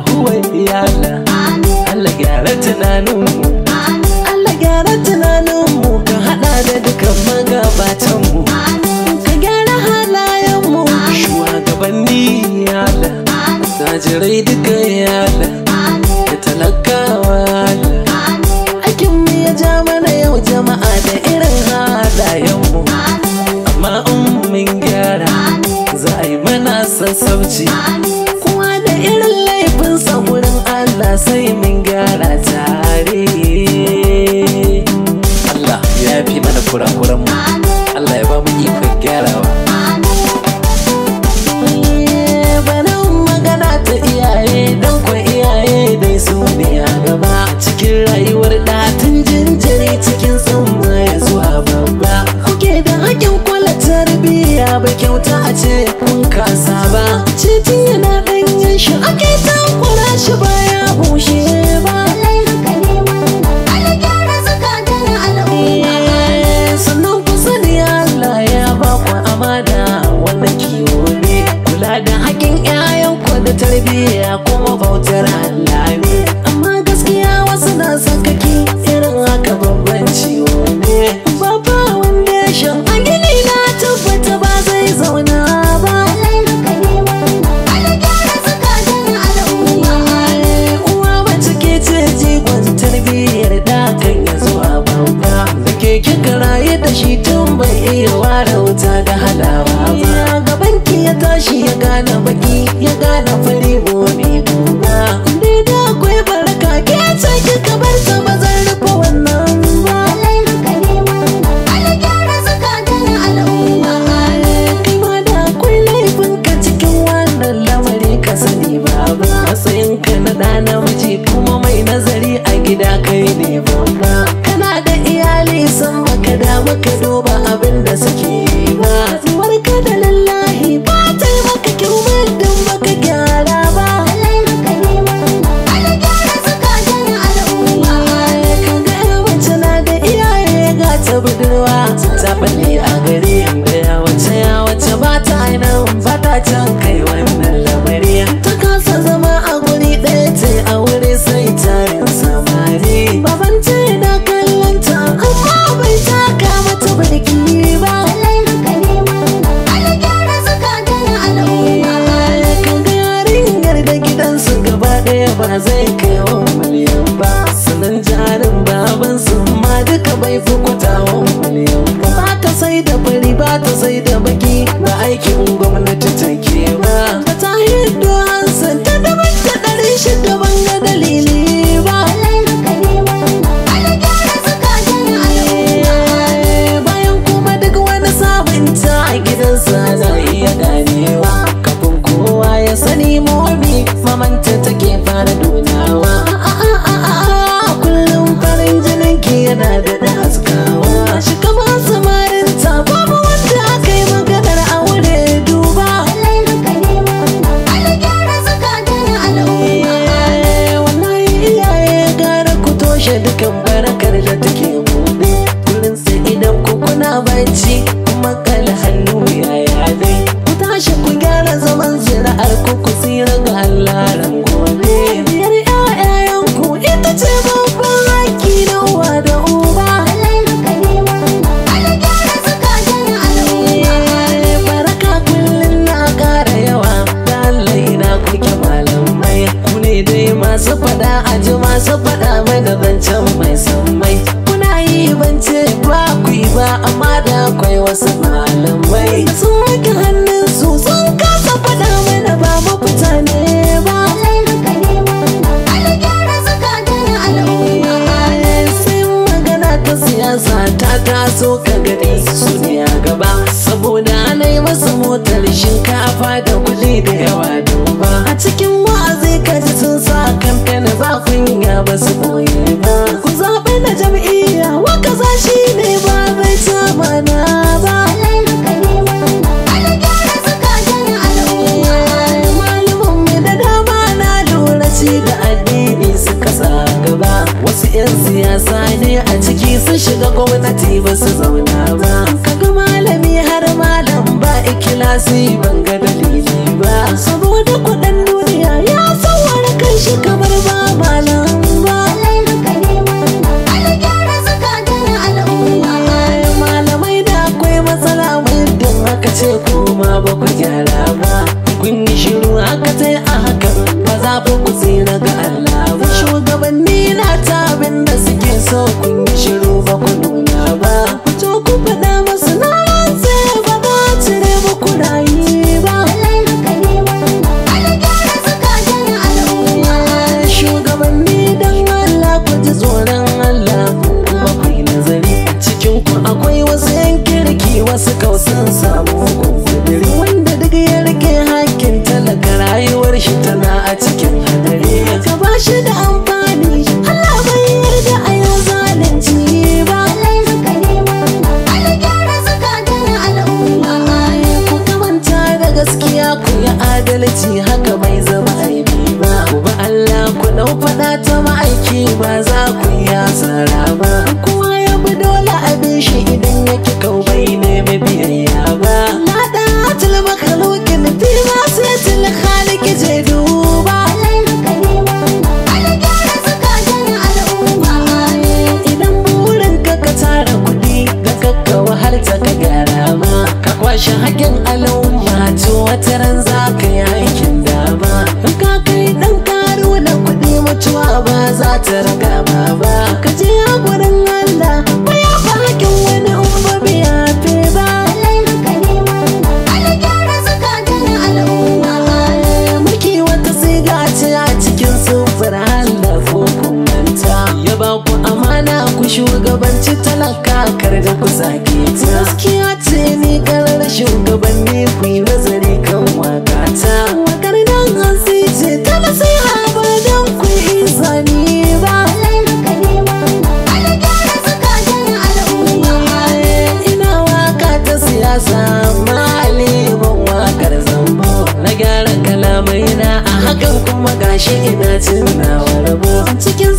huwa ya Allah Allah gyara tunaninmu Allah gyara tunaninmu ka hada da dukan magabatanmu ka gyara halayenmu shugabanni ya Allah tajirai duka ya Allah da talakawa Allah aikinmu ya ja mana yau jama'a da irin halayenmu amma in mun gyara za a yi mana sassauci kowa da irin laifinsa wurin Allah sai mun gyara tare Allah ya fi mana kurakuranmu Allah ya ba mu ikon gyarawa bana magana ta iyaye don kwa iyaye dai su ne a gaba cikin rayuwar ɗatin jinjiri cikin tsamma ya zuwa babba kuke da hakin kula tarbiyya bai kyauta a ce kun kasa ba titin yana ɗanyen shi ake takura shi baya bushe ba sannan ku sani Allah ya ba ku amana wannan kiwo ne kula da haƙin 'ya'yanku da tarbiyya kuma bautar Allah ne amma gaskiya wasu na sakaki irin haka babban ciwo ne babba wanda ya shan a gini na tabbata ba zai zauna ba uwa mace ke ce jigon tarbiyyar da kan ya zuwa babba da ke kika raye da shi tun bai iya ware wuta da halawa ba gaban ki ya tashi ya gane baki ya gane fari gobe duba dai da akwai baraka ke ce kika bar ta ba zan rufe wannan ba kai ma da akwai laifin ka cikin wannan lamari ka sani baba matsayin ka na ɗa namiji kuma mai nazari a gida kai ne babba kana da iyali san baka da maka duba abin da suke yi ba zuwar ka da lallahi ba ta yi maka kyau muddin baka gyara ba kaga ya mace na da iyaye ga ta budurwa ta balle a gari da ya wace ya wace ba ta nan ba ta can kai wannan lamari ta kasa zama a guri ɗaya ce a wuri sai tarin samari baban ce na kallon ta amma bai taka mata birki ba kaga yarinyar da gidansu gaba ɗaya ba zai kai wa miliyan ba sanan jarin baban su ma duka bai fi kwatawan miliyan ba ba ta sai da fari ba ta sai da baki ba aikin gwamnati take ba ba ta hiddo hansan ta daban ta ɗari shida ban ga dalili ba bayan kuma duk wani sabunta a gidansa na iya ganewa kafin kowa ya sani momi mamanta take fara nunawa kullum farin jinin ki yana da da haskawa shi kama samarin ta babu wanda aka yi maganar aure duba wallahi iyaye gara ku toshe dukan barakar da take gobe kullum sai idan ku kuna bacci kuma kala hannu yaya dai ku tashi ku gyara zaman zira'ar ku ku tsira ga halaran gobe biyar ƴaƴayen ku ita ce babban haƙƙi na uwa da uba baraka kullum na ƙara yawa da Allah ina kuke malamai ku ne dai masu faɗa a ji masu faɗa mana zancen mai sammai kuna yi bance ba ku yi ba amma da akwai wasu malamai sun wanke hannun su sun kasa faɗa mana ba mafita ne ba sai magana ta siyasa ta taso ka gani su ne a gaba saboda ana yi masa motar shinkafa da kuɗi da yawa duba a cikin wa'azi ka ji sun sa kamfen ba kunya ba su boye ba ku zaɓi na jam'iyya waka za shi ne ba zai ta mana ba malumin mu da dama na lura ci da addini suka sa gaba wasu 'yan siyasa ne a ciki sun shiga gwamnati ba su zauna ba kaga malami har malam ba ikilasi ban ga dalili ba saboda kuɗin duniya ya sauwara kan shi kamar ba malam ba malamai da akwai matsala muddin aka ce kuma ba ku gyara ba kun yi shiru aka tai a hakan ba za ku ku tsira ga Allah ba shugabanni na ta abin da suke so kun yi shiru ba ku nuna ba ku to ku faɗa masu na rantse ba za cire ba ku rayu ba shugabanni don Allah ku ji tsoron Allah kuma ku yi nazari cikin ku akwai wasu yan kirki wasu kausan samu kudiri wanda duk ya rike hakkin talaka rayuwar shi tana a cikin hadari ka ba shi da amfani Allah bai yarda a yau zalunci ba ku kamanta da gaskiya ku yi adalci haka bai zama aibi ba ku ba Allah ku dau fada ta ma'aiki ba za ku yi asara ba kowa ya bi dole abin shi idan yake kau bai nemi biyayya ba na da atil makhluqin fi ma sai til khaliq je duba idan burin ka ka tara kuɗi da kakka wahalta ka gyara ma ka kwashe haƙin al'umma to wata ran za ka yi aikin dama in ka kai ɗan karo da kuɗi mutuwa ba za ta raga ma ba ka je a gurin Allah ba ya fa haƙin wani in ba biya fe ba mulki wata siga ce a cikin sufur Allah ko kumanta ya ba ku amana ku shugabanci talaka kar da ku zage ta gaskiya ce ni karar shugabanni ku yi nazari kan wakata wakar nan hasi ce ta nasiha ba don ku yi zani ba ina waka ta siyasa maliban wakar zambo na gyara kalamai na a hakan kuma gashi ina cin nawa rabo cikin